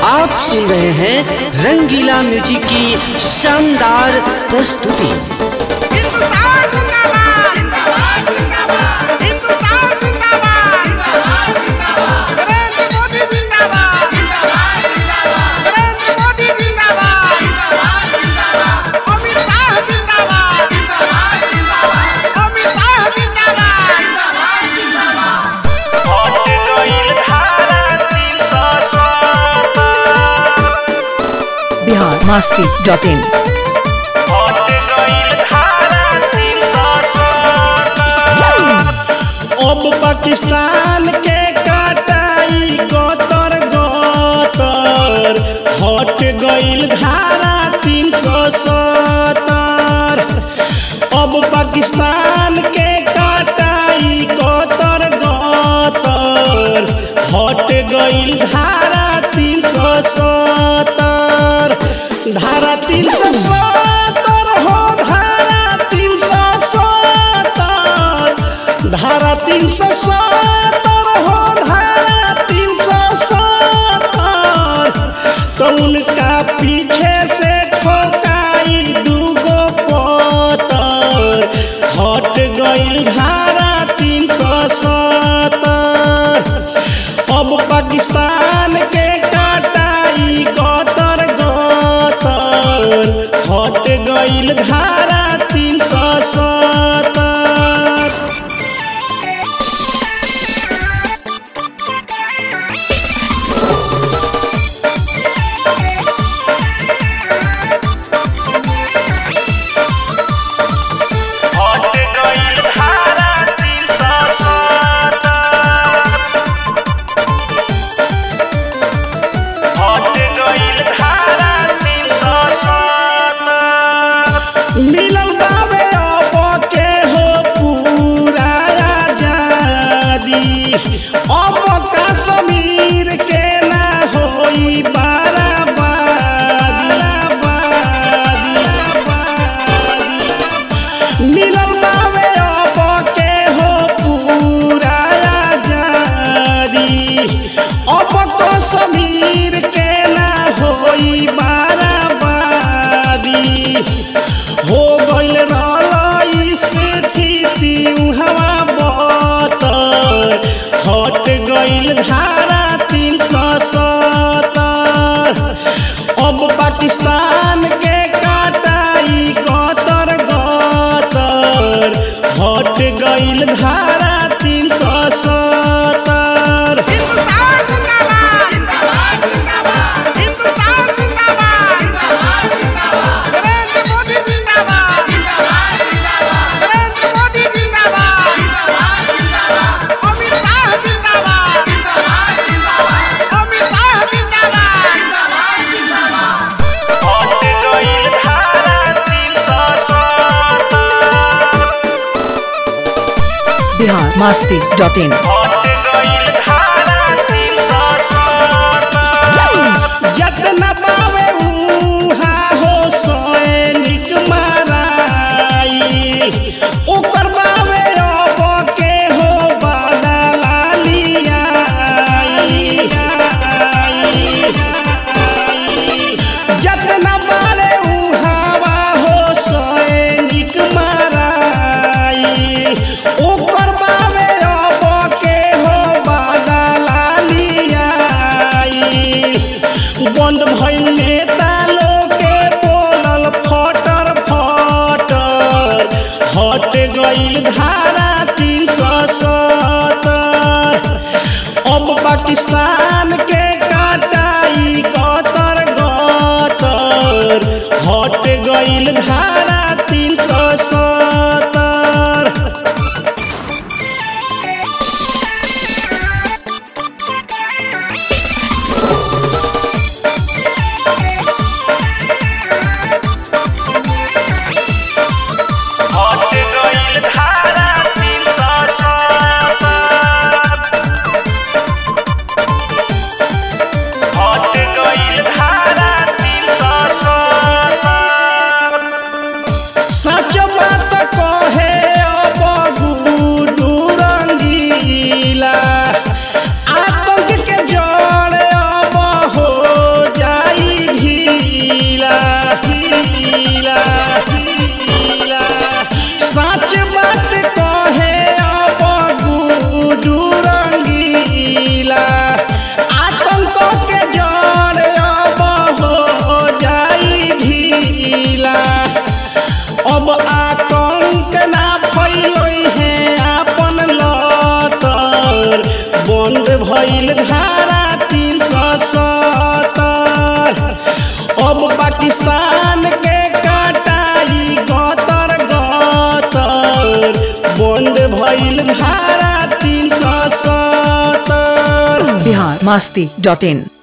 आप सुन रहे हैं रंगीला म्यूजिक की शानदार प्रस्तुति हिंदुस्तान जिंदाबाद जिंदाबाद हिंदुस्तान जिंदाबाद नरेंद्र मोदी जिंदाबाद नरेंद्र मोदी जिंदाबाद अमित शाह जिंदाबाद अमित शाह जिंदाबाद बिहार मास्ती डॉट इन अब पाकिस्तान के कटाई गतर गतर हट गईल धारा तीन सौ सत्तर अब पाकिस्तान के कटाई गतर गतर हट गईल धारा तीन सौ सत्तर धारा तीन सौ सत्तर हो धारा तीन सौ सत्तर धारा तीन सौ सत्तर हो धारा तीन सौ सत्तर तो उनका पीछे से ठोकाई दूगो पत्थर हट गईल धारा तीन सौ सत्तर अब पाकिस्तान के कटाई गतर गतर हट गईल धारा तीन सौ सत्तर मिलल बाबे अब के हो पूरा आजादी अब कश्मीर के ना होई बाराबादी मिलल बाबे अब के हो पूरा आजादी अब कश्मीर के ना होई बाराबादी हो गइल रहल स्थिति हवा बतर हट गइल धारा तीन सौ सत्तर अब पाकिस्तान के कटाई गतर गतर हट गइल धारा तीन सौ सत्तर हिंदुस्तान जिंदाबाद हिंदुस्तान जिंदाबाद नरेंद्र मोदी जिंदाबाद नरेंद्र मोदी जिंदाबाद अमित शाह जिंदाबाद अमित शाह जिंदाबाद बिहार मास्ती डॉट इन जतना पावे उहा हो सैनिक माराई ओकर बावे अब के हो बदला लियाई जतना बारे उहावा हो सैनिक माराई ओकर बावे अब के हो बदला लियाई बंद भइल नेता लोग के बोलल फटर फटर हट गइल धारा तीन सौ सत्तर अब पाकिस्तान के कटाई गतर गतर हट गइल धारा तीन सौ सत्तर masti.in